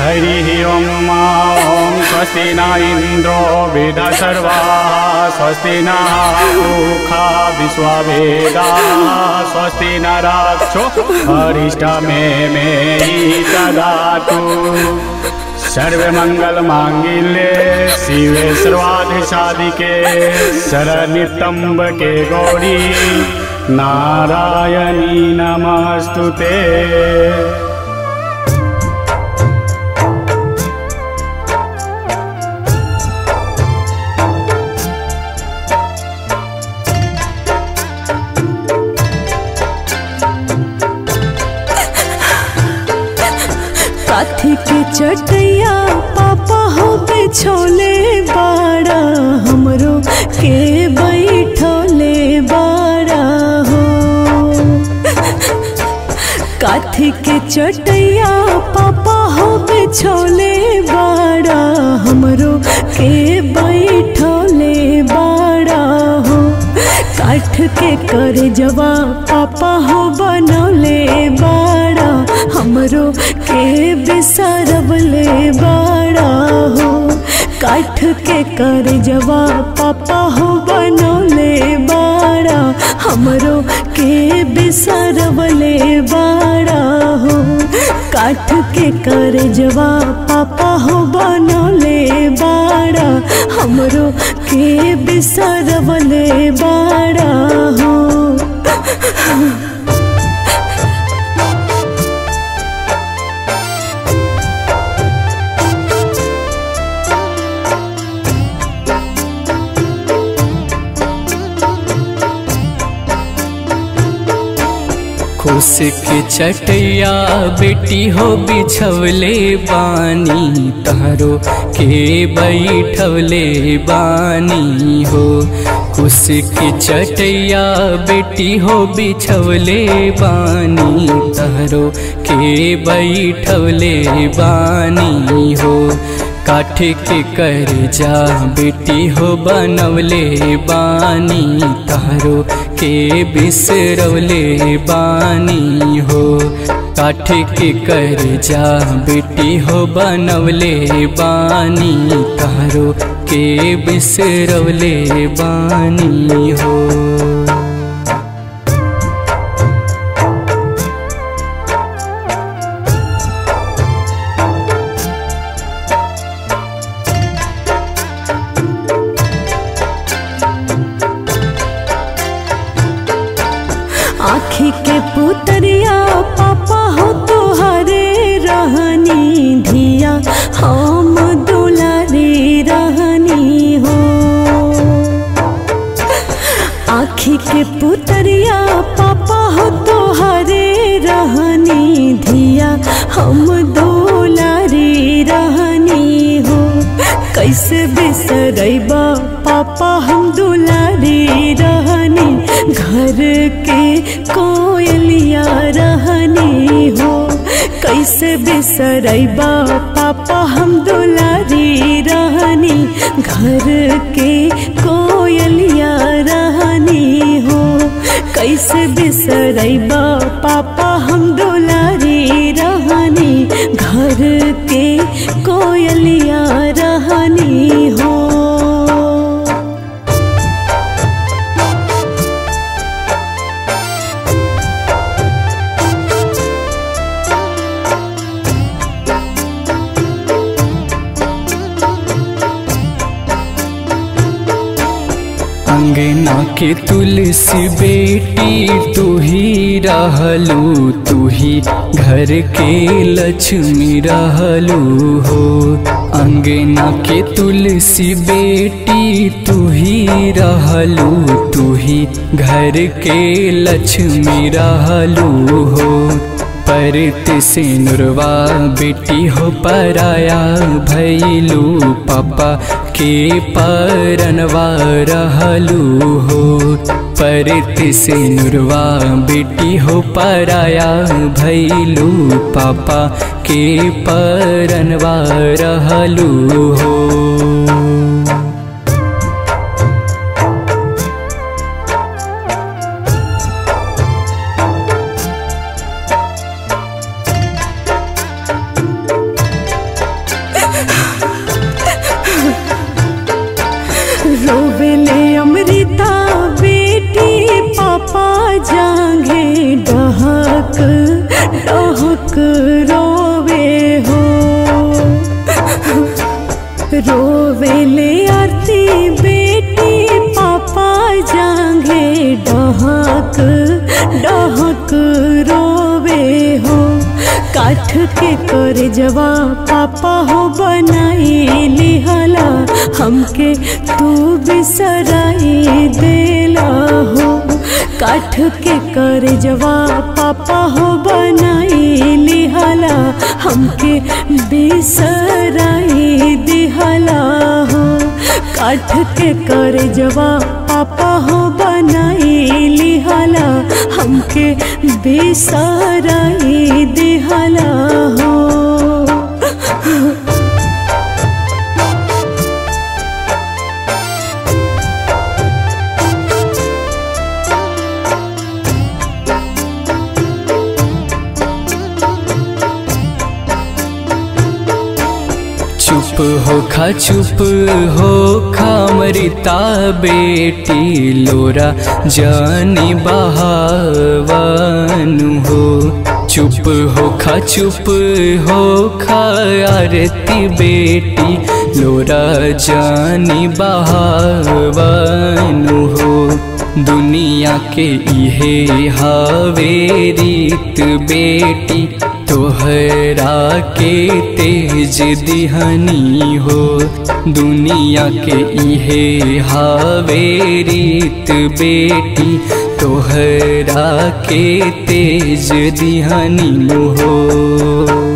हरिः ॐ ॐ स्वस्ति न इन्द्रो वेदसर्वा स्वस्ति न ऊखा विश्ववेदाः स्वस्ति न राक्षो हरिष्टमे मे ददातु सर्वमङ्गलमाङ्गिल्ये शिवे सर्वाधिसाधिके शरनितम्बके गौरी नारायणी नमस्तु ते काथी के चटैया पापा हो बिछोले बाड़ा हमरो के बैठोले बाड़ा हो काथी के चटैया पापा हो बिछोले बाड़ा हमरो के बैठोले बाड़ा हो काठ के कर जवा पापा हो बनौले बाड़ा हमरो के बिसरबले बाड़ा हो काठ के कर जवा पापा हो बनौले बाड़ा हमरो के बिसरबले बाड़ा हो काठ के कर जवा पापा हो बनौले बाड़ा हमरो के बिसरबले बाड़ा हो खुश के चटैया बेटी हो बिछवले बानी तारो के बैठवले बानी हो खुश के चटैया बेटी हो बिछवले बानी तारो के बैठवले बानी हो काठ के कर जा बेटी हो बनवले बानी तारो के बिसरवले बानी हो काठ के कर जा बेटी हो बनवले बानी तारो के बिसरवले बानी हो आखी के पुतरिया पापा हो तुहरे रहनी धिया हम दुलारे रहनी हो आखी के पुतरिया पापा हो तुहरे रहनी धिया हम दुलारे रहनी हो कैसे बिसरैबा पापा हम दुलारी रहनी घर के कोयलिया रहनी हो कैसे बिसरैबा पापा हम दुलारी रहनी घर के कोयलिया रहनी हो कैसे बिसरैबा पापा हम दुलारी रहनी घर के कोयलिया रहनी हो अंगना के तुलसी बेटी तू ही रहलू तू ही घर के लक्ष्मी रहलू हो अंगना के तुलसी बेटी तू ही रहलू तू ही घर के लक्ष्मी रहलू हो परत से नुरवा बेटी हो पराया भैलू पापा के परनवा रहलू हो परत से नुरवा बेटी हो पराया भैलू पापा के परनवा रहलू हो डहक रोवे हो रोवेले आरती बेटी पापा जांगे डहक डहक रोवे हो काठ के कर जवा पापा हो बनाई लिहला हमके तू बिसराई देला हो काठ के कर जवा पापा हो बनाई लिहला हमके बिसराई दिहला हो काठ के कर जवा पापा हो बनाई लिहला हमके बिसराई दिहला हो चुप हो खा चुप हो खा मरिता बेटी लोरा जानी बहावानु हो चुप हो खा चुप हो खा आरती बेटी लोरा जानी बहावानु हो दुनिया के इहे हावे रीत बेटी तोहरा के तेज दिहनी हो दुनिया के इहे हावे रीत बेटी तोहरा के तेज दिहनी हो